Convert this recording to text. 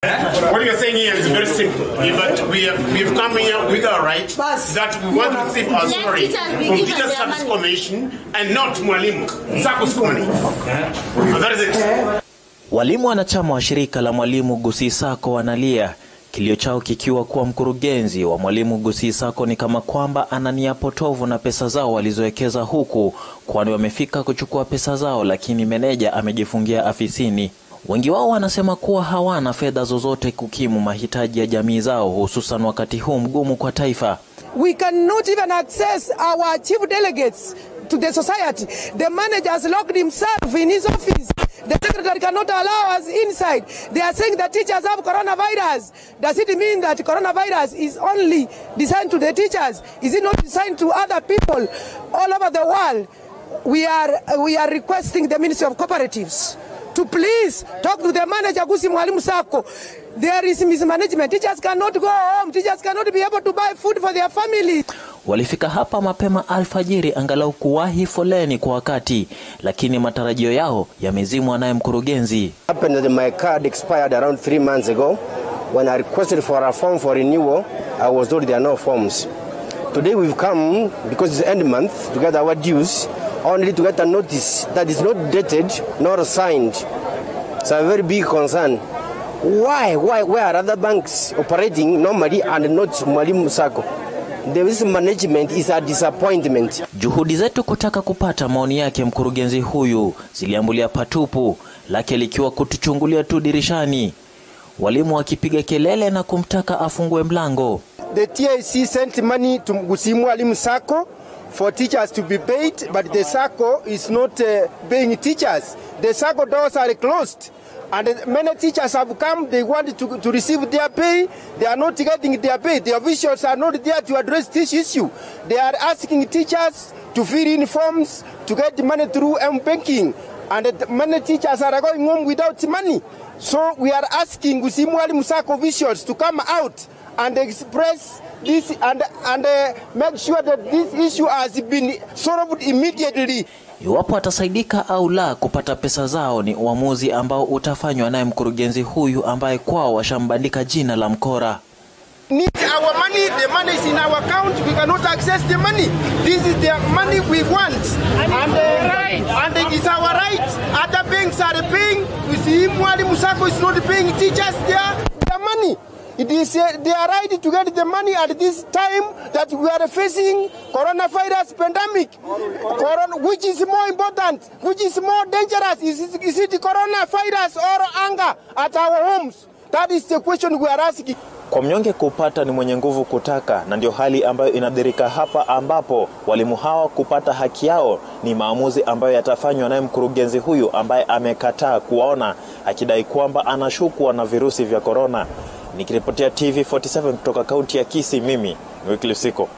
What you're saying here is very simple. But we have, we've come here with our right Bas. that we want to receive our Let salary teachers be from given Teachers their Service money. Commission and not Mwalimu Sacco's money. And that is it. Walimu wanachama wa shirika la Mwalimu Gusii Sacco wanalia, kilio chao kikiwa kuwa mkurugenzi wa Mwalimu Gusii Sacco ni kama kwamba ana nia potovu na pesa zao walizowekeza huku, kwani wamefika kuchukua pesa zao, lakini meneja amejifungia afisini. Wengi wao wanasema kuwa hawana fedha zozote kukimu mahitaji ya jamii zao, hususan wakati huu mgumu kwa taifa. We cannot even access our chief delegates to the society. The manager has locked himself in his office. The secretary cannot allow us inside. They are saying that teachers have coronavirus. Does it mean that coronavirus is only designed to the teachers? Is it not designed to other people all over the world? We are, we are requesting the Ministry of Cooperatives to please talk to the manager Gusii Mwalimu Sacco. There is mismanagement. Teachers cannot go home. Teachers cannot be able to buy food for their families. Walifika hapa mapema alfajiri angalau kuwahi foleni kwa wakati, lakini matarajio yao yamezimwa naye mkurugenzi. happened that my card expired around three months ago. When I requested for a form for renewal, I was told there are no forms. Today we've come because it's end month to get our dues, only to get a notice that is not dated nor signed. It's a very big concern. Why? Why? Why are other banks operating normally and not Mwalimu Sacco? This management is a disappointment. Juhudi zetu kutaka kupata maoni yake mkurugenzi huyu ziliambulia patupu, lake likiwa kutuchungulia tu dirishani, walimu wakipiga kelele na kumtaka afungue mlango. The TIC sent money to Gusii Mwalimu Sacco for teachers to be paid, but the Sacco is not uh, paying teachers. The Sacco doors are closed. And many teachers have come, they want to, to receive their pay, they are not getting their pay. The officials are not there to address this issue. They are asking teachers to fill in forms to get the money through M-banking. And the- many teachers are going home without money. So we are asking Gusii Mwalimu Sacco officials to come out and express this and, and uh, make sure that this issue has been solved immediately. Iwapo atasaidika au la kupata pesa zao ni uamuzi ambao utafanywa naye mkurugenzi huyu ambaye kwao washambandika jina la mkora. Need our money, the money is in our account, we cannot access the money. This is the money we want. And, uh, and it is our right. Other banks are paying. We see Mwalimu Sacco is not paying teachers their, their money. It is uh, their right to get the money at this time that we are facing coronavirus pandemic. Corona, which is more important? Which is more dangerous? Is it, is it coronavirus or anger at our homes? That is the question we are asking. Kwa mnyonge kupata ni mwenye nguvu kutaka, na ndio hali ambayo inadhirika hapa, ambapo walimu hawa kupata haki yao ni maamuzi ambayo yatafanywa naye mkurugenzi huyu ambaye amekataa kuwaona, akidai kwamba anashukwa na virusi vya korona. Nikiripotia TV47 kutoka kaunti ya Kisii, mimi ni Wycliffe Siko.